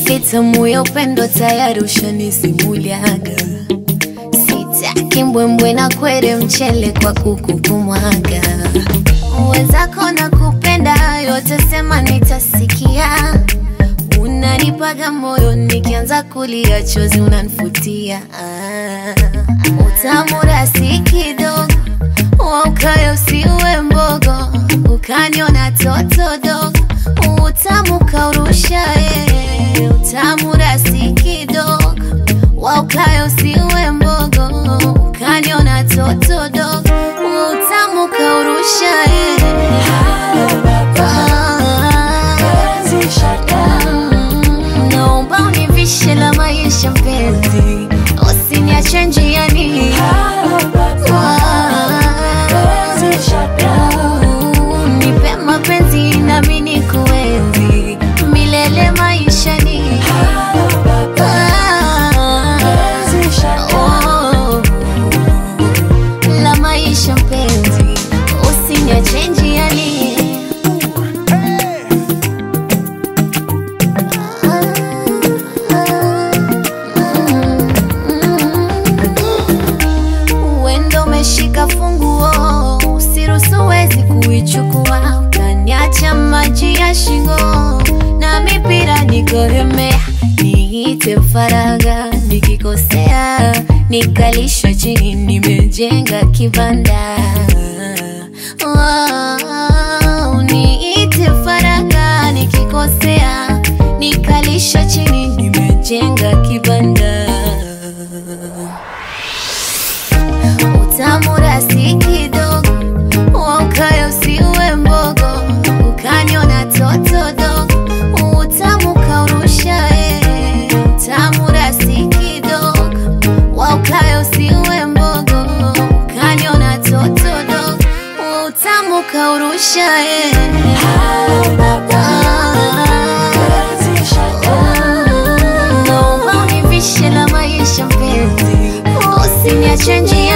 hadithi tamu ya upendo tayari ushanisimuliaga. Sitaki mbwembwe na kwere mchele kwa kuku kumwaga. Wenzako na kupenda yote sema nitasikia. Unanipaga moyo nikianza kulia chozi unanifutia. Ah, utamu rasi kidogo waukayo usiwe mbogo, ukaniona toto dogo, utamu kaurusha eh, utamu rasi kidogo waukayo usiwe mbogo, ukaniona toto dogo, utamu kaurusha eh. Mm, naomba univishe la maisha mpenzi, usiniache njiani. Nipe mapenzi nami nikuenzi milele maishani. Oh, la maisha mpenzi, usiniache njiani. Uendo umeshika funguo, usiruhusu wezi kuichukua, utaniacha maji ya shingo na mipira nikolemea, niite faraga nikikosea, nikalishwa chini, nimejenga kibanda Wow, niite faraga nikikosea, nikalishwa chini, nimejenga kibanda utamu rasi kidogo, waukayo usiwe mbogo, ukaniona toto dogo, utamu kaurusha eh, utamu rasi kidogo, waukayo usiwe mbogo, ukaniona toto dogo, utamu kaurusha eh. Naomba univishe la maisha mpenzi, usiniache njiani.